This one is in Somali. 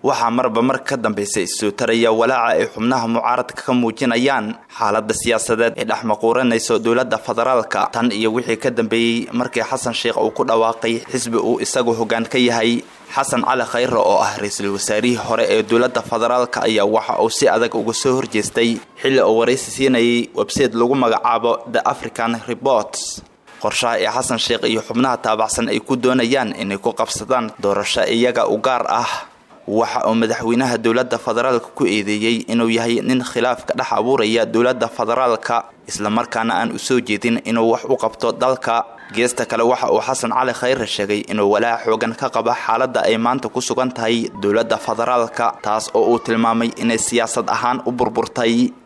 waxaa marba mar ka dambaysa isoo taraya walaaca ay xubnaha mucaaradka ka muujinayaan xaalada siyaasadeed ee dhex maquuranayso dowladda federaalka tan iyo wixii ka dambeeyey markii xasan sheekh uu ku dhawaaqay xisbi uu isagu hoggaan ka yahay xasan cali khayre oo ah ra-iisul wasaarihii hore ee dowladda federaalka ayaa waxa uu si adag uga soo horjeestay xilli uu waraysi siinayay websayte lagu magacaabo the african reports qorshaha ee xasan sheekh iyo xubnaha taabacsan ay ku doonayaan inay ku qabsadaan doorasho iyaga u gaar ah waxa uu madaxweynaha dowladda federaalka ku eedeeyey inuu yahay nin khilaaf ka dhex abuuraya dowladda federaalka islamarkaana aan u soo jeedin inuu wax u qabto dalka geesta kale waxa uu xasan cali khayre sheegay inuu walaac xoogan ka qaba xaaladda ay maanta ku sugan tahay dowladda federaalka taas oo uu tilmaamay inay siyaasad ahaan u burburtay